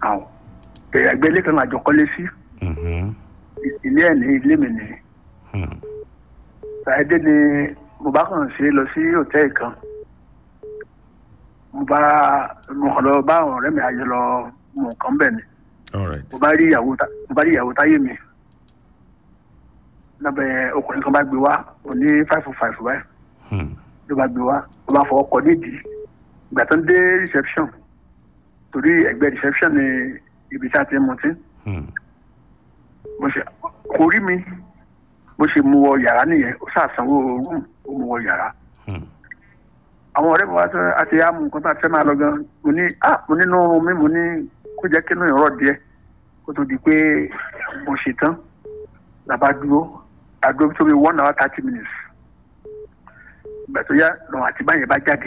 àwọn ẹgbẹ́ ilé kan àjọ kọ́lé sí Mhm. ilé ẹ̀ ní ilé mi ní Hmm. ṣáìdé ni mo bá kàn ṣe lọ sí hòtẹ́ẹ̀lì kan mo bá mo kàn lọ bá àwọn ọ̀rẹ́ mi ayọ̀ lọ mọ nǹkan bẹ̀ ni all right mo bá rí ìyàwó tá- mo bá rí ìyàwó táyé mi lábẹ́ ọkùnrin kan bá gbé wá òní five oh five báyìí Hmm. ló bá gbé wá ló bá fọwọ́ kọ nídìí ìgbà tó ń dé reception torí ẹgbẹ́ reception ni ibi tí a ti ń mutí Hmm. mo ṣe kò rí mi bó ṣe mú wọ yàrá nìyẹn ó ṣàṣàwọ rúùm ó mú wọ yàrá Hmm. àwọn ọ̀rẹ́ mi wá sọ àti àmú nǹkan tó a fẹ́ máa lọ gan mo ní ah mo nínú oorun mi mo ní kó jẹ́ kí inú ìrọ̀ díẹ̀ kó tó di pé mo ṣe tán làbá dúró àdúró tó bí one hour thirty minutes ìgbà tó yá lọ́wọ́ àti báyẹn bá jáde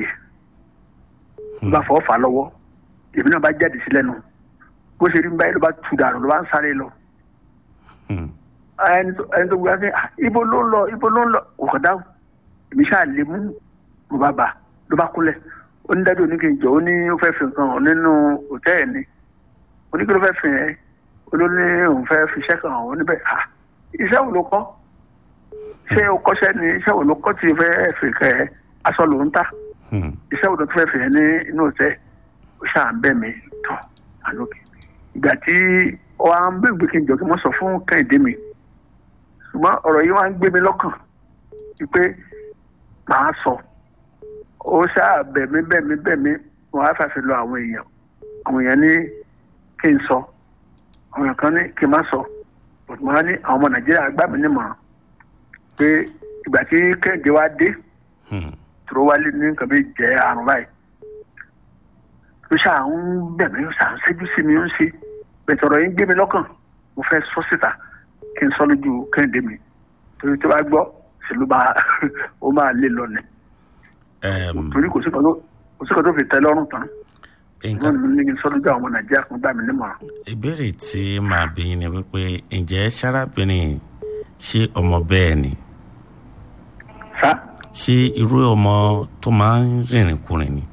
ló bá fọwọ́ fà á lọ́wọ́ èmi náà bá jáde sí lẹ́nu bó ṣe rí mi báyìí ló bá tu dànù ló bá ń sáré lọ Hmm. ẹni tó ẹni tó gbé wá sí ibo ló ń lọ ibo ló ń lọ kò kàn dáhùn èmi ṣáà lè mú mo bá bà ló bá kúnlẹ̀ ó ní dájú oníkè jọ ó ní ó fẹ́ fi nǹkan hàn nínú hòtẹ́ẹ̀lì ni oníkè ló fẹ́ fi hàn ẹ́ olóní òun fẹ́ fi iṣẹ́ kan hàn ó níbẹ̀ à iṣẹ́ wo ló kọ́ ṣé o kọ́ṣẹ́ ni iṣẹ́ wo ló kọ́ tí o fẹ́ fi kẹ́ ẹ aṣọ ló ń tà Hmm. iṣẹ́ wo ló tún fẹ́ fi hàn ní inú hòtẹ́ẹ̀lì ó ṣáà ń bẹ̀ mí tán àlókè ìgbà tí ọ à ń bèbè kí n jọ kí wọ́n sọ fún kẹ́hìndé mi ṣùgbọ́n ọ̀rọ̀ yìí wá ń gbé mi lọ́kàn wípé màá sọ ó ṣáà bẹ̀mí bẹ̀mí bẹ̀mí wọn á fàṣẹ lọ àwọn èèyàn àwọn èèyàn ní kí n sọ àwọn èèyàn kan ní kí n má sọ but mo á ní àwọn ọmọ nàìjíríà gbà mí nímọ̀ràn pé ìgbà tí kẹ́hìndé wá dé Hmm. tó wálé ní nǹkan bí jẹ́ àrùn báyìí ló ṣáà ń bẹ̀mí ó ṣáà ń ṣẹ́jú sí mi ó ń ṣe bẹ̀tẹ̀ ọ̀rọ̀ yìí ń gbé mi lọ́kàn mo fẹ́ sọ síta kí n sọ lójú kẹ́hìndé mi torí tó bá gbọ́ sí ló bá ó máa lé lọ ni Um, torí kò sí kan tó kò sí kan tó fi tẹ́ lọ́rùn tán nǹkan wọn ní kí n sọ lójú àwọn ọmọ nàìjíríà kan gbà mí nímọ̀ràn. ìbéèrè tí màá bí yín ni wípé ǹjẹ́ sárábìnrin ṣé ọmọ bẹ́ẹ̀ ni sá ṣé irú ọmọ tó máa ń rìnrìn kùnrin ni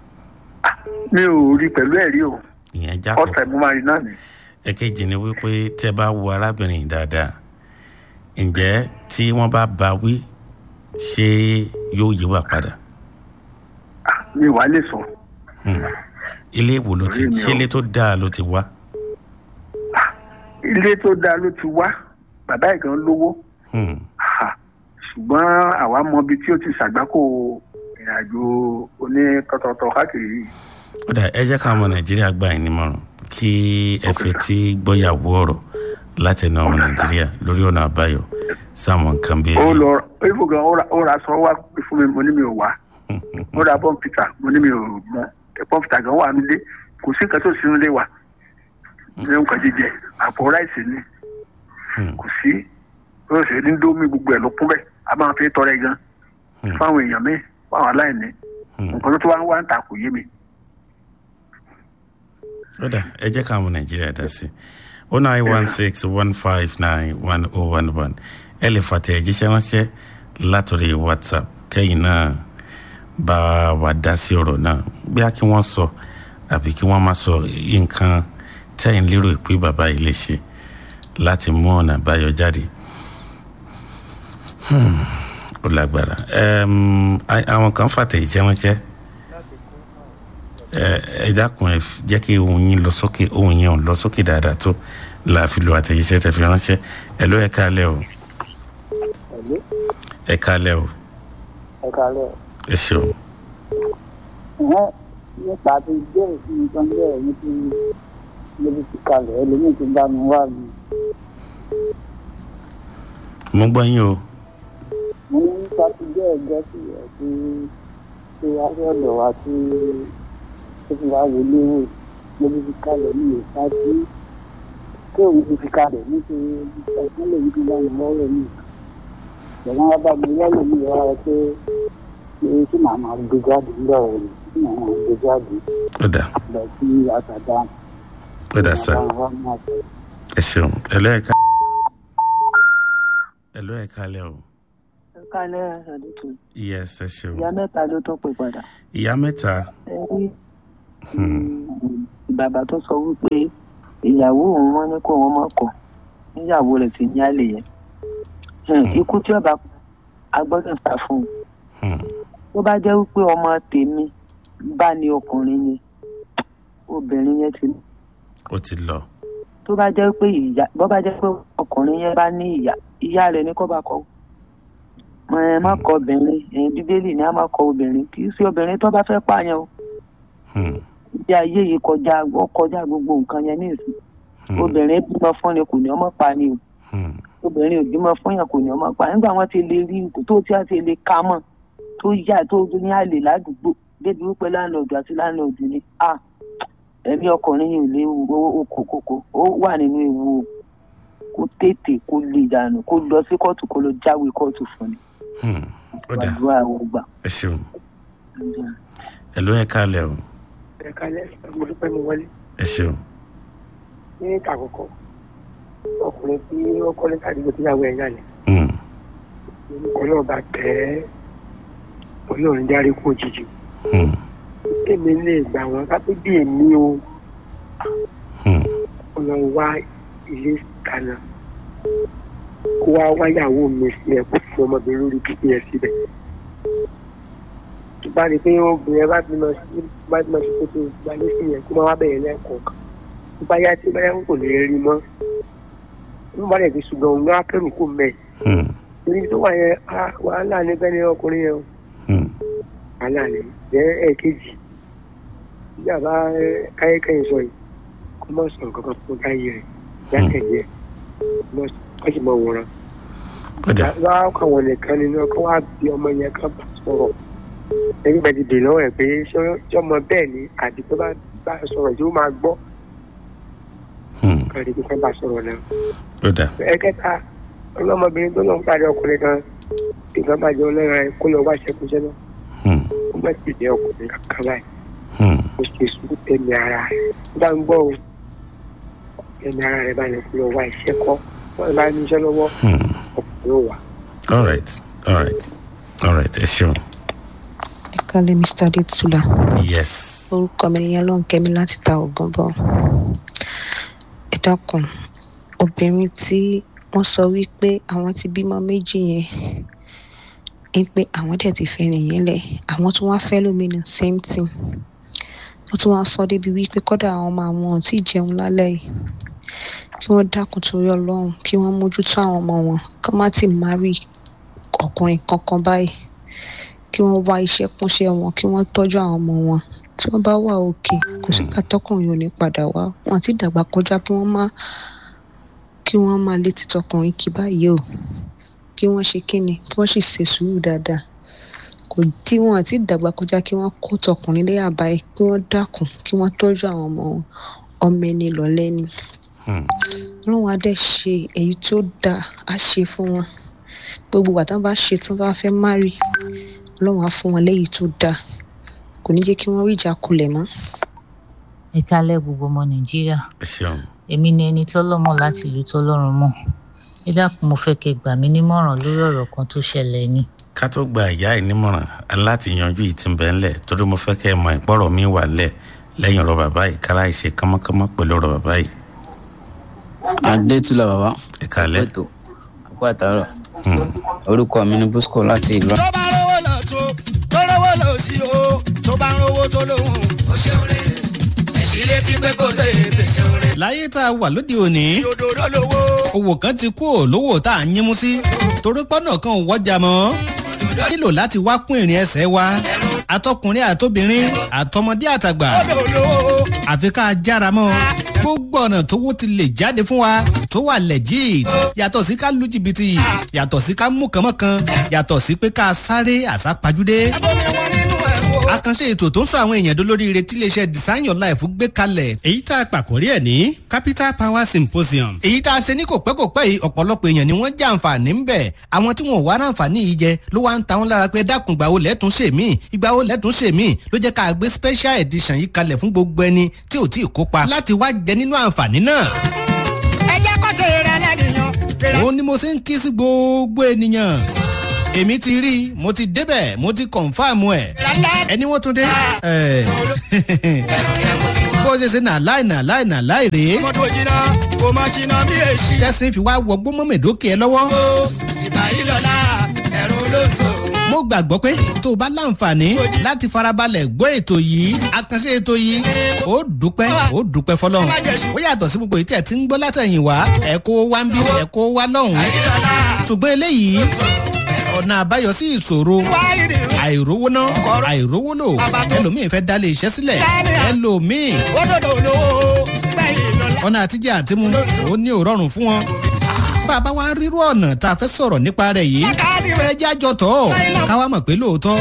mi ò rí pẹ̀lú ẹ̀rí o ìyẹn jákọ̀ ọ̀sẹ̀ mo máa rí náà ni ẹ̀kejì ni wípé tẹ́ bá wo arábìnrin yìí dáadáa ǹjẹ́ tí wọ́n bá bá wí ṣé yóò yíwà padà Ah, mi ò wá lè sọ Hmm. ilé ìwò ló ti Orí mi ṣé o. ilé tó dáa ló ti wá ilé tó dáa ló ti wá bàbá ẹ̀ gan lówó Hmm. Ha, ṣùgbọ́n àwa mọ ibi tí ó ti ṣàgbákò ìrìnàjò onítọ̀tọ̀tọ̀ káàkiri yìí. ó dà ẹ jẹ́ káwọn ọmọ nàìjíríà gbà yín nímọ̀ràn kí ẹ fẹ́ tí gbọ́yàwó ọ̀rọ̀ láti ẹnu ọmọ nàìjíríà lórí ọ̀nà àbáyọ sáwọn nǹkan bíi ó lọ ifo gan ó ra- ó ra aṣọ wá pé fún mi mo ní mi ò wá ó ra bọ́ǹpìtà mo ní mi ò mọ bọ́ǹpìtà gan wà nílé kò sí nǹkan tó sí nílé wa ní nǹkan jíjẹ àpò ráìsì ni Hmm. kò sí ó sì ní dómi gbogbo ẹ̀ ló kún bẹ́ẹ̀ a máa fi tọrẹ gan Hmm. fáwọn èèyàn mi fáwọn aláìní Hmm. nǹkan tó tó wá ń wá ń ta kò yé mi. ó dà ẹ jẹ́ káwọn ọmọ nàìjíríà dá sí o nine one six one five nine one oh one one ẹ lè fàtẹ̀ ẹ̀jíṣẹ́ ránṣẹ́ látòrí whatsapp kẹ́yìn náà bá wa dá sí ọ̀rọ̀ náà bí a kí wọ́n sọ àbí kí wọ́n má sọ nǹkan tẹ́yìn lérò pé bàbá yìí lè ṣe láti mú ọ̀nà àbáyọ jáde Hmm, ó lágbára Em, a- àwọn kan fàtẹ̀ ìjẹ́ ránṣẹ́ ẹ ẹ dákun ẹ f- jẹ́ kí ohun yín lọ sókè ohun yẹn ò lọ sókè dáadáa tó la fi lo àtẹ̀jíṣẹ́ tẹ fi ránṣẹ́ ẹ ló ẹ kálẹ̀ o Hello, ẹ kálẹ̀ o ẹ kálẹ̀. ẹ ṣeun. Ẹ̀hẹ́n, nípa ti bẹ́ẹ̀ sí nǹkan bẹ́ẹ̀ ní ti lórí ti kalẹ̀ ẹlòmíì ti bá mi wá mi. mo gbọ́ yín o Mo ní nípa ti bẹ́ẹ̀ gẹ́ sí ẹ̀ tí tí wáyé ọ̀dọ̀ wa tí tó fi wá wọlé wò lórí ti kalẹ̀ ní ìta tí kí òun ti fi kalẹ̀ nítorí ẹ̀sán lè ní kí bá mi lọ́rọ̀ mi. Ìjọba wa bá mi lọ́rọ̀ mi wá rẹ pé pé tí màá máa gbé jáde lọ́rọ̀ mi tí màá máa gbé jáde ó dà lọ sí àtàdá. ó dà sá ẹ ṣeun ẹ ló ẹ ká ẹ ló ẹ kálẹ̀ o kálẹ̀ àdìtú yes ẹ ṣeun ìyá mẹ́ta ló tún pè padà ìyá mẹ́ta ẹ rí hmm, bàbá tó sọ wípé ìyàwó òun wọn ní kó wọn má kọ níyàwó rẹ̀ ti ní àlè yẹn Hmm, ikú tí ọba a gbọ́dọ̀ sá fún un Hmm. tó bá jẹ́ wípé ọmọ tèmi bá ní ọkùnrin ni obìnrin yẹn ti ó ti lọ tó bá jẹ́ pé ìyá bó bá jẹ́ pé ọkùnrin yẹn bá ní ìyá ìyá rẹ̀ ní kó bá kọ́ ẹ má kọ obìnrin ẹ bíbélì ní a má kọ obìnrin kì í sí obìnrin tó bá fẹ́ pààyàn o Hmm. ìdí ayé yìí kọjá ó kọjá gbogbo nǹkan yẹn ní ìsìn Hmm. obìnrin bímọ fún ni kò ní ọmọ pa ni o Hmm. obìnrin ò bímọ fún yàn kò ní ọmọ pa nígbà wọn ti lè rí ipò tó tí a ti lè ka mọ tó yá tó ní àlè ládùúgbò débi wípé láńlọ́ọ̀dù àti láńlọ́ọ̀dù ni a ẹ̀mí ọkùnrin yìí ò léwu okòkòkò ó wà nínú ewu o kó tètè kó lè dànù kó lọ sí kóòtù kó lọ jáwé kóòtù fún ni Hmm. ó dà gbàdúrà àwọn gbà. ẹ ṣeun ẹ ló ẹ kálẹ̀ o ẹ̀ka lẹ́sìn mo dúpẹ́ mo wọlé ẹ ṣeun ní ìta àkọ́kọ́ ọkùnrin tí ó kọ́lé kàdúgbò tíyàwó ẹ̀ yálẹ̀ Hmm. ọlọ́run bá tẹ̀ ẹ́ ọlọ́run járe kú òjijì Hmm. èmi lè gbà wọ́n kápẹ́ bí èmi o Hmm. ọlọ́run wá ilé kaná kó wá wáyàwó mi sílẹ̀ kó fún ọmọbìnrin lórí pípé ẹ̀ síbẹ̀ tó bá rí i pé obìnrin bá ti lọ sí bá ti lọ sí kótó gbalẹ̀ sí yẹn kó má wá bẹ̀rẹ̀ lẹ́ẹ̀kọ̀ọ̀kan tó bá yá tí bá yá kò lè rí mọ́ tó bá dẹ̀ ti ṣùgbọ́n òun ló kẹ́rù kó mẹ́ẹ̀ Hmm. torí tó wà yẹn ah, wàhálà ní bẹ́ẹ̀ ni ọkùnrin yẹn o Hmm. wàhálà ní jẹ́ ẹ̀ẹ́kejì bí àbá káyékẹ́yìn sọ yìí kó mọ̀ sọ nǹkan kan fún káyé rẹ̀ jákèjì ẹ̀ kó sì mọ̀ wòran. ó dà wá káwọn nìkan nínú ọkọ wá bí ọmọ yẹn kan bá sọ̀rọ̀ ẹni bá ti dè lọ́wọ́ ẹ̀ pé ṣé ṣé ọmọ bẹ́ẹ̀ ni àti tó bá bá sọ̀rọ̀ tí ó máa gbọ́ Hmm. káàdì tó fẹ́ bá sọ̀rọ̀ náà. ó dà ẹ̀kẹta ọlọ́mọbìnrin tó lọ́n parí ọkùnrin kan nǹkan bá jẹ́ ọlọ́ra ẹ̀ kó lọ wá ṣẹkúṣẹ́ náà Hmm. ó má ti jẹ́ ọkùnrin kankan báyìí Hmm. ó ṣe sùúrù tẹ̀mí ara rẹ̀ ó bá ń gbọ́ o tẹ̀mí ara rẹ̀ báyìí kó lọ wá iṣẹ́ kọ́ wọ́n bá ní iṣẹ́ lọ́wọ́ Hmm. ọkùnrin ò wà. all right all right all right ẹ ṣeun ẹ kálẹ̀ mr adétúlà yes orúkọ mi nìyẹn ló ń kẹ́mi láti ta ògùn bọ̀ ẹ dákun obìnrin tí wọ́n sọ wípé àwọn ti bímọ méjì yẹn ń pé àwọn dẹ̀ ti fẹ́ nìyẹn lẹ̀ àwọn tí wọ́n fẹ́ lómi ní same thing wọ́n tún wá sọ débi wípé kọ́dà àwọn ọmọ àwọn ò tí ì jẹun lálẹ́ yìí kí wọ́n dákun torí ọlọ́run kí wọ́n mójútó àwọn ọmọ wọn kí wọ́n má ti marry ọkùnrin kankan báyìí kí wọ́n wá iṣẹ́ kúnṣẹ́ wọn kí wọ́n tọ́jú àwọn ọmọ wọn tí wọ́n bá wà òkè kò sígbà tọkùnrin ò ní padà wá wọn àti ìdàgbà kọjá kí wọ́n má kí wọ́n má létí tọkùnrin kí báyìí o kí wọ́n ṣe kíni kí wọ́n sì ṣe sùúrù dáadáa kò tí wọn àti ìdàgbà kọjá kí wọ́n kó tọkùnrin léyà báyìí kí wọ́n dákun kí wọ́n tọ́jú àwọn ọmọ wọn ọmọ ẹni lọ́lẹ́ni Hmm. ọlọ́run á dẹ̀ ṣe èyí tó dáa á ṣe fún wọn gbogbo ìgbà tí wọ́n bá ṣe tán tó bá fẹ́ márì ọlọ́run á fún wọn léyìí tó dáa kò ní jẹ́ kí wọ́n rí ìjà kulẹ̀ mọ́. ẹ kálẹ̀ gbogbo ọmọ nàìjíríà ẹ ṣeun èmi ni ẹni tọ́lọ́mọ láti ìlú tọ́lọ́run mọ̀ ẹ dákun mo fẹ́ kẹ́ gbà mí nímọ̀ràn lórí ọ̀rọ̀ kan tó ṣẹlẹ̀ ni ká tó gba ìyá ẹ nímọ̀ràn láti yanjú yìí ti ń bẹ ńlẹ̀ torí mo fẹ́ kẹ́ ẹ mọ ìpọ́rọ̀ mi wà ńlẹ̀ lẹ́yìn ọ̀rọ̀ bàbá yìí kára ìṣe kánmọ́kánmọ́ pẹ̀lú ọ̀rọ̀ bàbá yìí adétúlà bàbá ẹ kálẹ̀ ètò àpò àtàrọ Hmm. orúkọ mi ní bosco láti ìlú tó bá rówó lọ tó tó rówó lọ sí o tó bá rówó tó lóhùn ó ṣeun rè èsì létí pé kò tó èdè ṣeun rè. láyé tá a wà lóde òní òdòdó lówó owó kan ti kú ò lówó tá a yín mú sí torí pọ́nà kan ò wọ́jà mọ́ nílò láti wá kún ìrìn ẹsẹ̀ wa àtọkùnrin àtobìnrin àtọmọdé àtàgbà odò lówó àfi ká a jára mọ́ gbogbo ọ̀nà tówó ti lè jáde fún wa tó wà legit yàtọ̀ sí ká lu jìbìtì yàtọ̀ sí ká mú kànmọ́kan yàtọ̀ sí pé ká sáré àsápajúdé abomi wọn nínú ẹ̀ wò. àkànṣe ètò tó ń sọ àwọn èèyàn dolóríire tí iléeṣẹ́ design your life gbé kalẹ̀ èyí tá a pàkórí ẹ̀ ní capital power symposium èyí tá a ṣe ní kò pẹ́ kò pẹ́ yìí ọ̀pọ̀lọpọ̀ èèyàn ni wọ́n jẹ́ àǹfààní ń bẹ̀ àwọn tí wọn ò wá ráǹfààní yìí jẹ ló wá ń ta wọn lára pé dákun ìgbà wo lẹ́tún ṣe mí ìgbà wo lẹ́tún ṣe mí ló jẹ́ ká gbé special edition yìí kalẹ̀ fún gbogbo ẹni tí ò tí ì kópa láti wá jẹ nínú àǹfààní náà ẹ jẹ́ kó ṣe rẹ̀ lẹ́nìyàn. kéré òun ni mo ṣe ń kí sí gbogbo ènìyàn èmi ti rí i mo ti débẹ̀ mo ti kọ̀ǹfàmù ẹ̀ lálẹ́. ẹni wọ́n tún dé. ẹ̀, bó bó ṣe ṣe nà láì nà láì nà láì rèé ọmọdé òjìnà kò má jìnnà bí èsì. tẹ́sí fi wá wọgbó mọ́mẹ́dókè ẹ lọ́wọ́. ìgbà yìí lọ́la ẹ̀rù ló ń sọ. mo gbàgbọ́ pé tó o bá láǹfààní láti farabalẹ̀ gbọ́ ètò yìí àkànṣe ètò yìí ó dúpẹ́ ó dúpẹ́ fọlọ́run ó yàtọ̀ sí gbogbo ìtẹ̀ tí ń gbọ́ látẹ̀yìn wá ẹ̀ kó wá ń bí ẹ̀ kó wá lọ́hùn-ún ṣùgbọ́n eléyìí ọ̀nà àbáyọ sí ìṣòro àìrówó ná àìrówó lò ẹlòmíì fẹ́ dálé iṣẹ́ sílẹ̀ ẹlòmíì òdòdó olówó gbẹ̀yìn lọ́la. ọ̀nà àtijọ́ àtimú ó ní òrọ̀rùn fún wọn bàbá wa rírú ọ̀nà tá a fẹ́ sọ̀rọ̀ nípa rẹ̀ yìí fẹ́ jájọ tọ̀ ọ́ káwa mọ̀ pé lóòótọ́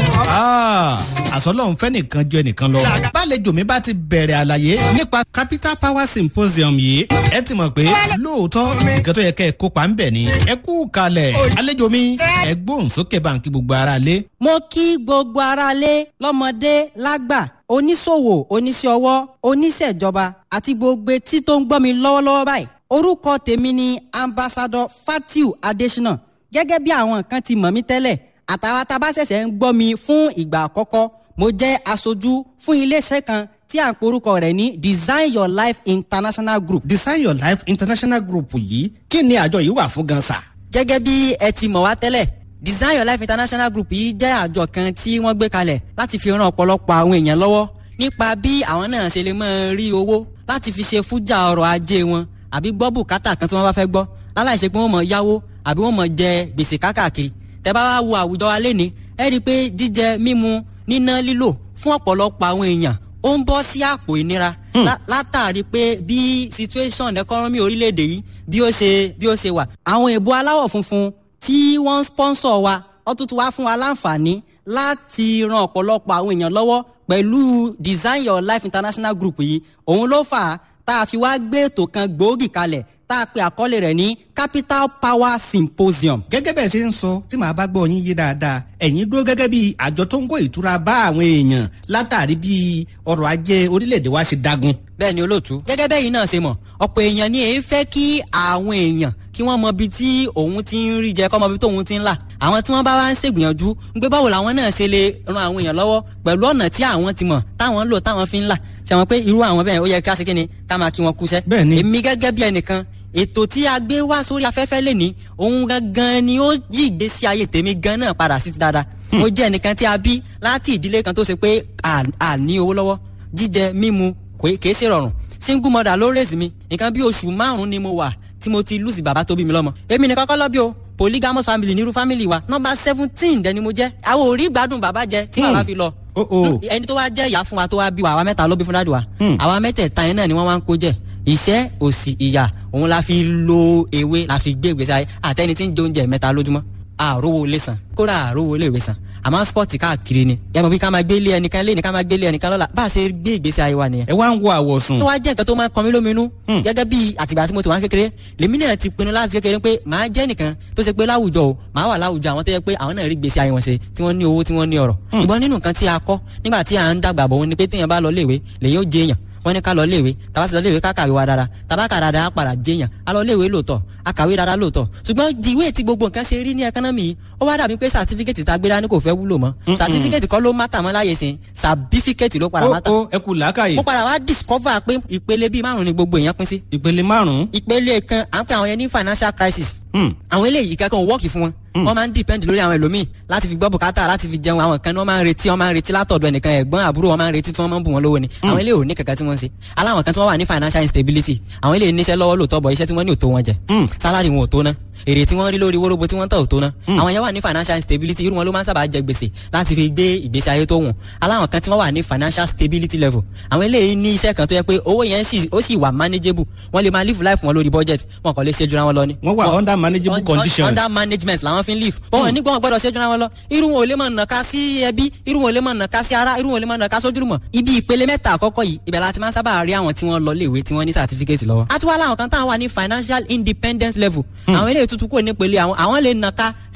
àsọlọ́run fẹ́ nìkan ju ẹnìkan lọ. bálejò mi bá ti bẹ̀rẹ̀ àlàyé nípa capital power symposium yìí ẹ ti mọ̀ pé lóòótọ́ nǹkan tó yẹ kẹ́ ẹ kópa ń bẹ̀ ni ẹ kú kalẹ̀ àlejò mi ẹ gbóhùn sókè báńkì gbogbo ara lé. mo kí gbogbo aráalé lọ́mọdé lágbà oníṣòwò oníṣẹ́ ọwọ́ oníṣẹ́jọba àti gbogbo etí tó ń gbọ́ mi lọ́wọ́lọ́wọ́ báyìí orúkọ tèmi ni ambassadọ fatiu adesina gẹ́gẹ́ bí àwọn kan ti mọ̀ mí tẹ́lẹ̀ àtàwọn tá a bá ṣẹ̀ṣẹ̀ ń gbọ́ mi fún ìgbà àkọ́kọ́ mo jẹ́ aṣojú fún iléeṣẹ́ kan tí à ń porúkọ rẹ̀ ní design your life international group. design your life international group yìí kí ni àjọ yìí wà fún gan sa. gẹ́gẹ́ bí ẹ ti mọ̀ wá tẹ́lẹ̀ design your life international group yìí jẹ́ àjọ kan tí wọ́n gbé kalẹ̀ láti fi ran ọ̀pọ̀lọpọ̀ àwọn èèyàn lọ́wọ́ nípa bí àwọn náà ṣe lè máa rí owó láti fi ṣe fújà ọrọ̀ ajé wọn àbí gbọ́ bùkátà kan tí wọ́n bá fẹ́ gbọ́ láláì ṣe pé wọ́n mọ̀ yáwó àbí wọ́n mọ̀ jẹ gbèsè kákàkiri tẹ́ bá wá wo àwùjọ wa léni ẹ rí i pé jíjẹ mímu níná lílò fún ọ̀pọ̀lọpọ̀ àwọn èèyàn ó ń bọ́ sí àpò ìnira látàrí pé bí situation economy orílẹ̀-èdè yìí bí ó ṣe bí ó ṣe wà. àwọn èèbó aláwọ̀ funfun tí wọ́n ń sponsor wa ó tún ti wá fún wa láǹfààní láti ran ọ̀pọ̀lọpọ̀ àwọn èèyàn lọ́wọ́ pẹ̀lú design your life international group yìí òun ló fà á tá a fi wá gbé ètò kan gbòógì kalẹ̀ tá a pe àkọlé rẹ̀ ní capital power symposium. gẹ́gẹ́ bẹ́ẹ̀ ṣe ń sọ tí màá bá gbọ́ yín yé dáadáa ẹ̀yin dúró gẹ́gẹ́ bí àjọ tó ń kó ìtura bá àwọn èèyàn látàrí bí ọrọ̀ ajé orílẹ̀-èdè wa ṣe dagun. bẹ́ẹ̀ ni olóòtú gẹ́gẹ́ bẹ́ẹ̀ yìí náà ṣe mọ̀ ọ̀pọ̀ èèyàn ni èyí fẹ́ kí àwọn èèyàn kí wọ́n mọ ibi tí òun ti ń rí jẹ kọ́ mọ ibi tóun ti ń là àwọn tí wọ́n bá wá ń ṣègbìyànjú ń gbé báwo làwọn náà ṣe lè ran àwọn èèyàn lọ́wọ́ pẹ̀lú ọ̀nà tí àwọn ti mọ̀ táwọn ń lò táwọn fi ń là ṣe wọn pé irú àwọn bẹ́ẹ̀ ó yẹ ká ṣe kí ni ká máa kí wọn kúṣẹ́. bẹ́ẹ̀ni èmi gẹ́gẹ́ bí ẹnìkan ètò tí a gbé wá sórí afẹ́fẹ́ lè ní òun gangan ni ó yí ìgbésí ayé tèmi gan náà padà sí ti dáadáa mo jẹ́ ẹnìkan tí a bí láti ìdílé kan tó ṣe pé à ní owó lọ́wọ́ jíjẹ mímu kìí ṣe rọrùn single mother ló raise mi nǹkan bí oṣù márùn-ún ni mo wà tí mo ti lùsì bàbá tó bí mi lọ́mọ èmi nìkan kọ́ lọ́bí o polygamous family nírú family wa nọmba seventeen dẹni mo jẹ́ àwọn ò rí gbádùn bàbá jẹ tí bàbá fi lọ ẹni tó wá jẹ́ ìyá fún wa tó wá bí wa àwa mẹ́ta ló bí fún dáàdì wa àwa mẹ́tẹ̀ẹ̀ta yẹn náà ni wọ́n wá ń kó jẹ ìṣẹ́ òsì ìyà òun la fi lo ewé la fi gbé ìgbésí ayé àtẹni tí ń jẹ oúnjẹ mẹ́ta lójúmọ́ àrówó ilé san kódà àrówó ilé ìwé san àmọ́ spọ́ọ̀tì káàkiri ni yàtọ̀ bí ká máa gbé ilé ẹnìkan lé ní ká máa gbé ilé ẹnìkan lọ́la bá a ṣe gbé ìgbésí ayé wa nìyẹn. ẹ wá ń wo àwọ̀sùn. tó wá jẹ́ nǹkan tó máa ń kọ mí lóminú gẹ́gẹ́ bí àtìgbà tí mo ti wá kékeré lèmi náà ti pinnu láti kékeré pé màá jẹ́ nìkan tó ṣe pé láwùjọ o màá wà láwùjọ àwọn tó yẹ pé àwọn náà rí ìgbésí ayé wọn ṣe tí wọ́n ní owó tí wọ́n ní ọ̀rọ̀ ṣùgbọ́n nínú nǹkan tí a kọ́ nígbà tí à ń dàgbà bọ̀ wọn ni pé téèyàn bá lọ léèwé lèyìn ó jẹ èèyàn wọ́n ní ká lọ léèwé tàbá sì lọ léèwé ká kàwé wa dára tàbá kà dára á padà jẹyàn á lọ léèwé lóòótọ́ á kàwé dára lóòótọ́ ṣùgbọ́n ìwé tí gbogbo nǹkan ṣe rí ní ẹkánọ́mì yìí ó wá dàbí pé sàtífíkẹ́tì tá a gbé dání kò fẹ́ wúlò mọ́ sàtífíkẹ́tì kọ́ ló mátà mọ́ láyé sìn sàbífíkẹ́tì ló padà mátà. ó ẹ kú làákàyè. mo padà wá discover pé ìpele bíi márùn ni gbogbo èèyàn pín sí. ìpele márùn. ìpele kan à ń pè àwọn yẹn ní financial crisis. àwọn eléyìí kankan ò wọ́ọ̀kì fún wọn wọ́n máa ń depend lórí àwọn ẹlòmíì láti fi gbọ́ bùkátà láti fi jẹun àwọn kan ní wọ́n máa ń retí wọ́n máa ń retí látọ̀dọ̀ ẹnìkan ẹ̀gbọ́n àbúrò wọ́n máa ń retí tí wọ́n máa ń bù wọ́n lówó ni àwọn eléyìí ò ní kankan tí wọ́n ń ṣe aláwọn kan tí wọ́n wà ní financial instability àwọn eléyìí níṣẹ́ lọ́wọ́ lóòótọ́ bọ̀ iṣẹ́ tí wọ́n ní ò tó wọn jẹ salary wọn ò tó ná èrè tí wọ́n rí lórí wóróbo tí wọ́n tà ò tó ná àwọn yẹn wà ní financial instability irú wọn ló máa ń sábà jẹ gbèsè láti fi gbé ìgbésí ayé tó wùn aláwọn kan tí wọ́n wà ní financial stability level àwọn eléyìí ní iṣẹ́ kan tó yẹ pé owó yẹn ó sì wà manageable wọ́n lè máa live life wọn lórí budget wọn kò lè ṣe jura wọn lọ ni. wọ́n wà under manageable condition. under management làwọn fi ń live. wọ́n ní gbọ́n gbọ́dọ̀ ṣe jura wọn lọ irú wọn ò lè máa nàka sí ẹbí irú wọn ò lè máa nàka sí ara irú wọn ò lè máa nàka sójúlùmọ̀. ibi ìpele mẹ́ta àkọ́kọ́ yìí ibẹ̀ la ti máa ń sábà rí àwọn tí wọ́n lọ léèwé tí wọ́n ní certificate lọ́wọ́. a tún wá láwọn kan táwọn wà ní financial independence level. àwọn eléyìí tuntun kò ní pele àwọn àwọn lè nàka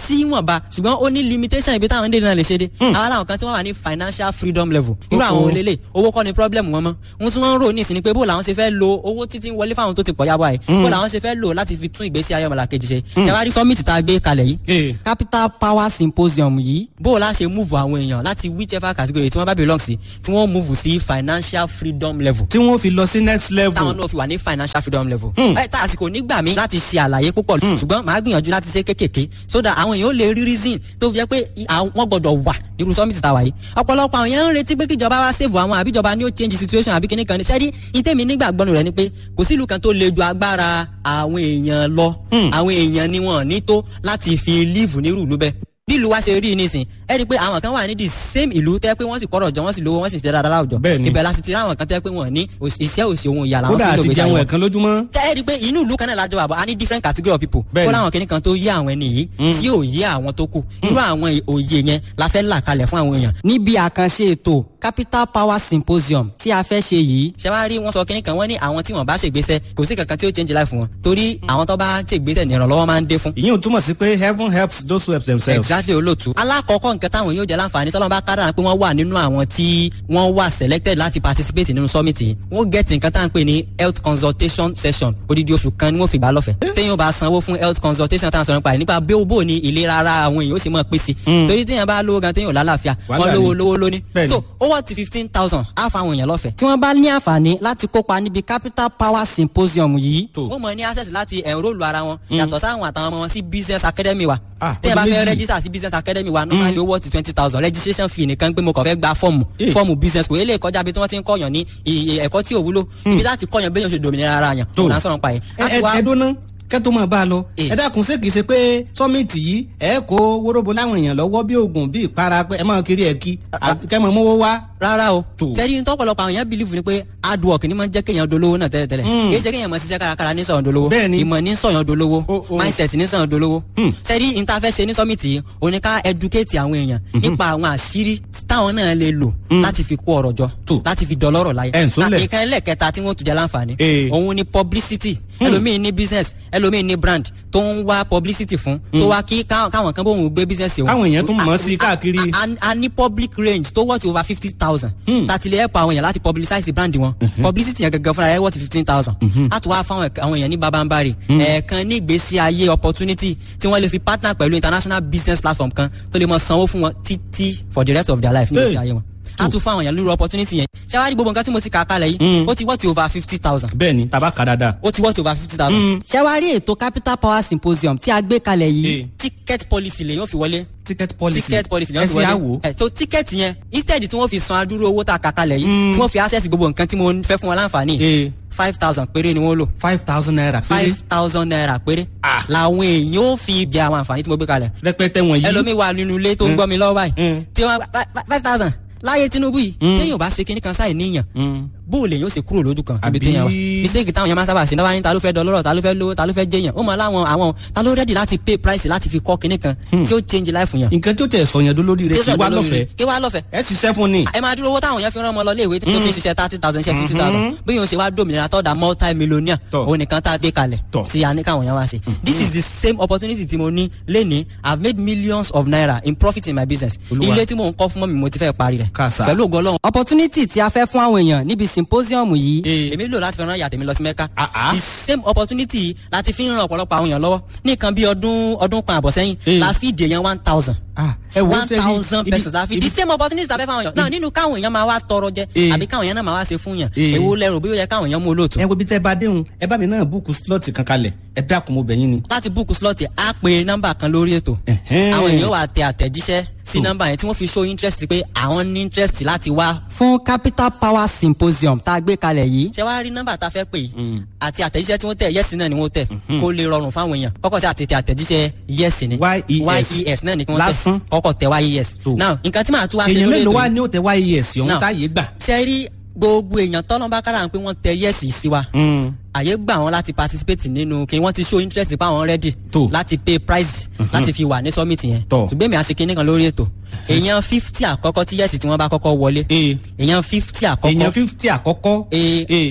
sí wọ̀nba ṣùgbọ́n ó ní limitation ibi táwọn ndéèdè náà lè ṣe dé àwọn aláwọ̀ kan tí wọ́n wà ní financial freedom level irú àwọn Oh, oh. olélẹ̀ owó kọ́ ni problem wọn mọ́ wọn tún wọ́n ń rò ní ìsìn ni pé bó làwọn ṣe fẹ́ lo owó títí ń wọlé fáwọn tó ti pọ̀ yábọ̀ ẹ̀ bó làwọn ṣe fẹ́ lò láti fi tún ìgbésí ayé ọmọlàkejì ṣe ṣàwárí summit tá a gbé kalẹ̀ yìí Eh. capital power symposium yìí bó o la ṣe move àwọn èèyàn láti whichever category tí wọ́n bá belong sí tí wọ́n move sí financial freedom level tí wọ́n fi lọ sí next level. táwọn náà fi wà ní financial freedom level. ẹ tá àsìkò nígbà mi láti ṣe àlàyé púpọ̀ ṣùgbọ́n màá gbìyànjú láti ṣe kékèké so that àwọn èèyàn ó lè rí reason tó fi jẹ́ pé i- àwọn- wọ́n gbọ́dọ̀ wà nírú summit tàwa yìí. ọ̀pọ̀lọpọ̀ àwọn èèyàn ń retí pé kíjọba wá save àwọn àbíjọba ni ó change situation àbí kíní kan ní sẹ́rí ìtẹ́mi nígbàgbọ́nù rẹ̀ ni pé kò sí ìlú kan tó le ju agbára àwọn èèyàn lọ àwọn èèyàn ni wọn ní tó láti fi live nírú ìlú bẹ́ẹ̀ bí ìlú wa ṣe rí i nísìn ẹ rí i pé àwọn kan wà ní the same ìlú tẹ́ pé wọ́n sì kọ́rọ̀ jọ wọ́n sì lówó wọ́n sì ṣe dáadáa láwùjọ Bẹ́ẹ̀ni. ibẹ̀ láti ti rí àwọn kan tẹ́ pé wọ́n ní òṣì- iṣẹ́ òsì ohun ìyá làwọn kódà fi lò àti gbèsè jẹun àwọn ẹ̀kan lójúmọ́. tẹ́ ẹ rí i pé inú ìlú kan náà lájọ àbọ̀ a ní different category of people Bẹ́ẹ̀ni. kó láwọn kìnnì kan tó yé àwọn ẹni yìí tí ò yé àwọn tó kù irú àwọn òye yẹn la fẹ́ là kalẹ̀ fún àwọn èèyàn. níbi àkànṣe ètò capital power symposium tí a fẹ́ ṣe yìí ṣe wá rí wọn sọ kìnnì kan wọ́n ní àwọn tí wọ́n bá ṣègbésẹ̀ kò sí kankan tí ó change life wọn torí àwọn tó bá ṣègbésẹ̀ ní ìrànlọ́wọ́ máa ń dé fún ìyẹn ò túmọ̀ sí pé heaven helps those who help themselves. exactly olóòtú. alákọ̀ọ́kọ́ nǹkan táwọn yóò jẹ́ láǹfààní tọ́lọ́ bá kádàrá pé wọ́n wà nínú àwọn tí wọ́n wà selected láti participate nínú summit yìí wọ́n get nǹkan tá à ń pè ní health consultation session odidi oṣù kan ni wọ́n fi gbà lọ́fẹ̀ẹ́. téèyàn bá sanwó fún health consultation tá à ń sọ̀rọ̀ nípa rẹ̀ nípa bí ó bò ní ìlera ara àwọn èèyàn ó sì mọ̀ pèsè. torí téèyàn bá lówó gan téèyàn ò lálàáfíà Wàhálà wọ́n lówó ni. lówó lóní. Bẹ́ẹ̀ni. so ó wọ́n ti fifteen thousand á fa àwọn èèyàn lọ́fẹ̀ẹ́. tí wọ́n bá ní àǹfààní láti kópa níbi capital power symposium yìí Tó. wọ́n mọ̀ ní access láti enrol ara wọn yàtọ̀ sáwọn àtàwọn ọmọ wọn sí business academy wa Ah, téèyàn bá ọdún fẹ́ méjì. register sí business academy wa normally owó ti twenty thousand registration fee nìkan pé mo kàn fẹ́ gba fọ́ọ̀mù Eh. fọ́ọ̀mù business kò eléyìí kọjá bí tí wọ́n ti ń kọ́yàn ní iye ẹ̀kọ́ tí ò wúlò ibi láti kọ́yàn béèyàn ṣe dòmìnira ara yàn Tó. tó là ń sọ̀rọ̀ pa yẹn. ẹ ẹ ẹ dúná kẹ́tọ́ máa bá a lọ. Eh. ẹ dákun ṣé kìí ṣe pé sọ́mìtì yìí ẹ kó wóróbo láwọn èèyàn lọ́wọ́ bí oògùn bí ìpara pé ẹ máa kiri ẹ̀ kí kẹ́mọ̀ mówó wá. rárá o Tó. sẹ́ni tọ́pọ̀lọpọ̀ àwọn èèyàn believe ni pé hard work ni máa ń jẹ́ kéèyàn dolówó náà tẹ́lẹ̀tẹ́lẹ̀ Mm. kì í ṣe kéèyàn máa ṣiṣẹ́ kárakára ní sọ̀yàn dolówó Bẹ́ẹ̀ni. ìmọ̀ ní sọ̀yàn dolówó O- o. mindset ní sọ̀yàn dolówó Mm. sẹ́ni interfẹ́ ṣe ní summit yìí o ní ká educate àwọn èèyàn nípa àwọn àṣírí táwọn náà lè lò láti fi kó ọrọ̀ jọ Tó. láti fi dọlọ́rọ̀ láyé Ẹ̀ ń sólẹ̀. Na- nǹkan ẹlẹ́kẹta tí wọ́n tún jẹ́ láǹfààní Eh. òun ni publicity ẹlòmíì ní business ẹlòmíì ní brand tó ń wá publicity fún tó wá kí ká- káwọn kan bóun gbé business òun Káwọn èèyàn tún mọ̀ ọ́ sí káàkiri. A- a- a ní public range tó worth over fifty thousand tàti lè help àwọn èèyàn láti publicize brand wọn publicity yẹn gangan fúnra rẹ̀ worth fifteen thousand a tún wá fáwọn ẹ̀ka- àwọn èèyàn ní babambari ẹ̀ẹ̀kan ní ìgbésí ayé opportunity tí wọ́n lè fi partner pẹ̀lú international business platform kan tó lè mọ sanwó fún wọn títí for the rest of their life ní ìgbésí Hey. ayé wọn a tún fún àwọn èèyàn lórí opportunity yẹn ṣé wàá rí gbogbo nǹkan tí mo ti kà á kalẹ̀ yìí ó ti worth over fifty thousand bẹ́ẹ̀ ni tàbá kà dáadáa. ó ti worth over fifty thousand. ṣé wàá rí ètò capital power symposium tí a gbé kalẹ̀ Eh. yìí ticket policy lè yóò fi wọlé ticket policy ticket policy ni ẹ wọ́n fi ṣe wọlé àwò. ẹ so ticket yẹn instead tí wọ́n fi san adúrú owó tá a kà kalẹ̀ yìí tí wọ́n fi access gbogbo nǹkan tí mo fẹ́ fún wọn láǹfààní ee five thousand péré ni wọ́n lò five thousand naira péré five thousand naira péré Ah. làwọn èèyàn ó fi jẹ àwọn àǹfààní tí mo gbé kalẹ̀ rẹpẹtẹ wọ̀nyí. ẹlòmíì wà nínú ilé tó ń gbọ́ mi lọ́wọ́ báyìí Mm. tí wọ́n five thousand láyé Tinubu yìí Mm. téèyàn bá ṣe kinní kan sáì níyàn Mm. bó o lè yóò ṣe kúrò lójú kan ibi Àbí- téèyàn wà mistake táwọn yẹn máa ń sábà ṣe náà wá ní ta ló fẹ́ dọlọ́rọ̀ ta ló fẹ́ lówó ta ló fẹ́ jẹyàn ó mọ láwọn àwọn ta ló ready láti pay price láti fi kọ́ kinní kan tí ó change life yàn. nǹkan tí ó tẹ̀ sọ̀yàn lórí rẹ̀ kí wá lọ́fẹ̀ẹ́ kí wá lọ́fẹ̀ẹ́ ẹ ṣiṣẹ́ fún ni. ẹ máa dúró owó táwọn yẹn fi rán ọmọ lọ léèwé tó fi ṣiṣẹ́ thirty thousand ṣe fifty thousand bí yóò ṣe wá dòmìnira tọ́da multi millionaire Tọ́. òun nìkan tá a gbé kalẹ̀ Tọ́. tí a ní káwọn yẹn wá ṣe. this is the same opportunity tí mo ní lénìí i have made millions of naira in profit in my business Olúwa. ilé tí mò ń kọ́ fún mọ́mi mo ti fẹ́ parí rẹ̀ Kàsà. pẹ̀lú ògo Ọlọ́run. opportunity tí a fẹ́ fún àwọn èèyàn níbi symposium yìí Eh. èmi lò láti fi rán ìyàtọ̀ mi lọ sí mẹ́ka Ah, ah. the same opportunity yìí láti fi ń ran ọ̀pọ̀lọpọ̀ àwọn èèyàn lọ́wọ́ ní nǹkan bí ọdún ọdún kan àbọ̀ sẹ́yìn Eh. la fi dè yẹn one thousand Ah, ẹ wo one ṣe ibi- thousand ibi- pesos la fi ibi- the same opportunity tàbí fáwọn èèyàn náà nínú káwọn èèyàn máa wá tọrọ jẹ Eh. àbí káwọn èèyàn náà máa wá ṣe fún yàn Eh. èwo lẹrù bí ó yẹ káwọn èèyàn mú olóòtú. ẹ wo bí tẹ́ bá déhùn ẹ bá mi náà búùkù slọ́ọ̀tì kan kalẹ̀ ẹ dákun mo bẹ̀ yín ni. láti búùkù slọ́ọ̀tì á pe nọ́mbà kan lórí ètò Ẹ̀hẹ́n. àwọn èèyàn wà tẹ àtẹ̀jíṣẹ́ sí Tó. nọ́mbà yẹn tí wọ́n fi show interest pé àwọn ní interest láti wá. fún capital power symposium tá a gbé kalẹ̀ yìí. ṣé wàá rí nọ́mbà tá a fẹ́ pè yìí àti àtẹ̀jíṣẹ́ tí wọ́n tẹ̀ yẹ́sì náà ni wọ́n tẹ̀ kó lè rọrùn fáwọn èèyàn kọ́kọ́ sí àti tẹ àtẹ̀jíṣẹ́ yẹ́sì ni YES. yes náà ni kí wọ́n Lásán. tẹ̀ kọ́kọ́ tẹ yes. Tó. now nǹkan tí màá tún wá ṣe èèyàn lórí mélòó ètò wá yìí ní òtẹ́ wáyé ẹ̀sìn ọ̀hún Now. táyé gbà. ṣe rí gbogbo èèyàn tọ́lọ́ bá kára pé wọ́n tẹ yẹ́sì sí wa àyè gbà wọn láti participate nínú kí wọ́n ti show interest pa àwọn ready Tó. láti pay price láti fi wà ní summit yẹn Tó. ṣùgbọ́n èmi àṣekínní kan lórí ètò èèyàn fifty àkọ́kọ́ tí yẹ́sì tí wọ́n bá kọ́kọ́ wọlé ee èèyàn fifty èèyàn àkọ́kọ́ fífítì àkọ́kọ́ ee ee tí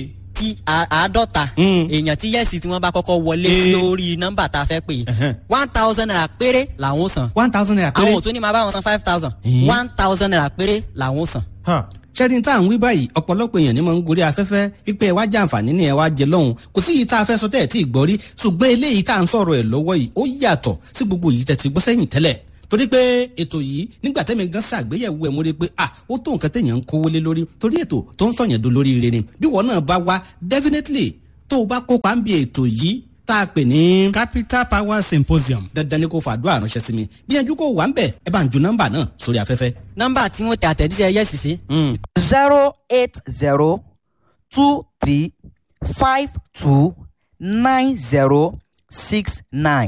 tí a- àádọ́ta èèyàn tí yẹ́sì tí wọ́n bá kọ́kọ́ wọlé Eh. sí orí nọ́mbà tá a fẹ́ pè é one thousand naira péré làwọn ó san one thousand naira péré. àwọn ò tún ní máa bá wọn san five thousand Eh. one thousand naira péré làwọn ó san. ṣẹ́ni tá à ń wí báyìí ọ̀pọ̀lọpọ̀ èèyàn ni mo ń gorí afẹ́fẹ́ wípé ẹ wá jẹ àǹfààní ni ẹ wá jẹ lọ́hùn kò sí yìí tá a fẹ́ sọ tẹ́ ẹ̀ tí ì gbọ́ rí ṣùgbọ́n eléyìí tá à ń sọ̀rọ̀ ẹ̀ lọ́wọ́ yìí ó yàtọ̀ sí gbogbo yìí tẹ̀ ti gbọ́ sẹ́yìn tẹ́lẹ̀ torí pé ètò yìí nígbà tẹ́mi gan ṣàgbéyẹ̀wò ẹ̀ mo rí i pé ah ó tó nǹkan téèyàn ń kówó lé lórí torí ètò tó ń sọ̀yàn do lórí ire ni bí wọn náà bá wá definitely tó o bá kópa ń bi ètò yìí tá a pè ní. capital power symposium. dandan ni kò fàdúrà ránṣẹ́ sí mi gbìyànjú kó wà ń bẹ̀ ẹ bá ń ju nọ́mbà náà sórí afẹ́fẹ́. nọ́mbà tí wọ́n tẹ àtẹ̀jíṣẹ́ yẹ́sì sí. zero eight zero two three five two nine zero six nine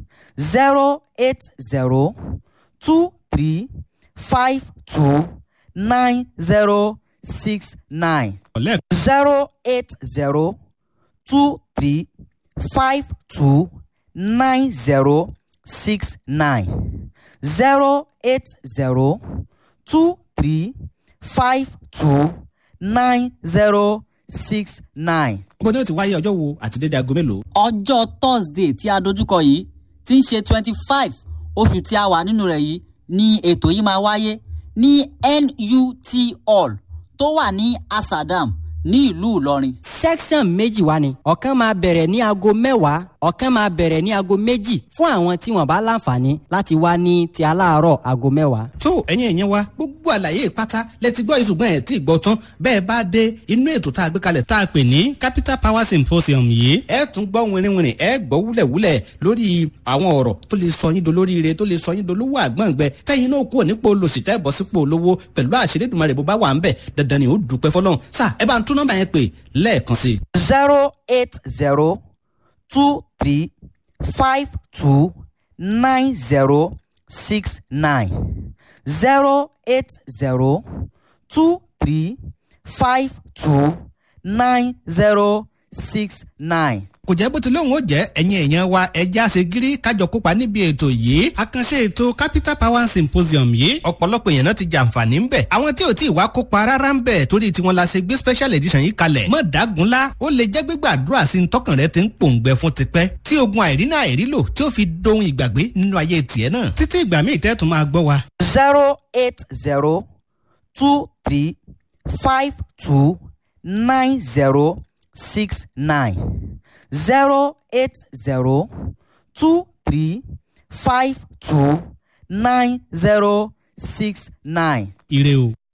zero eight zero two three five two nine zero six nine zero eight zero two three five two nine zero six nine zero eight zero two three five two nine zero six nine. gbọ́dọ̀ ó ti wáyé ọjọ́ wo àti dédé aago mélòó. ọjọ́ thursday tí a dojúkọ yìí ti ń ṣe twenty five oṣù tí a wà nínú rẹ̀ yìí ni ètò yìí máa wáyé ní nut hall tó wà ní asadam ní ìlú ìlọrin. section méjì wá ni ọ̀kan máa bẹ̀rẹ̀ ní aago mẹ́wàá ọ̀kan máa bẹ̀rẹ̀ ní aago méjì fún àwọn tí wọ́n bá láǹfààní láti wá ní ti aláàárọ̀ aago mẹ́wàá. tó ẹ̀yin ẹ̀yẹn wa gbogbo àlàyé pátá lẹ́tí gbọ́ ìṣùgbọ́n ẹ̀ tí ì gbọ́ tán bẹ́ẹ̀ bá dé inú ètò tá a gbé kalẹ̀ tá a pè ní capital power symposium yìí. ẹ tún gbọ́ wìnrìnwìnrìn ẹ gbọ́ wúlẹ̀wúlẹ̀ lórí àwọn ọ̀rọ̀ tó lè sọ yín dolóríire tó lè sọ yín dolówó àgbọ̀ngbẹ tẹ́yìn náà kúrò nípò olòṣì tẹ́ bọ́ sípò olówó pẹ̀lú àṣírídùmarè bó bá wà ń bẹ̀ dandan ni ó dùpẹ́ fọlọ́run sà ẹ bá ń tún nọ́mbà yẹn pè lẹ́ẹ̀kan sí i. zero eight zero two three five two nine zero six nine zero eight zero two three five two nine zero six nine. kò jẹ́ bó ti lóun ó jẹ́ ẹ̀yin èèyàn wa ẹja ṣe gírí kájọ kópa níbi ètò yìí àkànṣe ètò capital power symposium yìí ọ̀pọ̀lọpọ̀ èèyàn náà ti jàǹfààní ń bẹ̀ àwọn tí ò tí ì wá kópa rárá ń bẹ̀ torí tiwọn la ṣe gbé special edition yìí kalẹ̀ mọ̀ dágunlá ó lè jẹ́ gbígbàdúrà sí ní tọkàn rẹ ti ń pòǹgbẹ fún tipẹ́ tí ogun àìrínà àìrílò tí ó fi dohun ìgbàgbé nínú ayé tiẹ̀ náà títí ìgbà míì tẹ́tù máa gbọ́ wa. zero eight zero two three five two nine zero six nine zero eight zero two three five two nine zero six nine. ire o.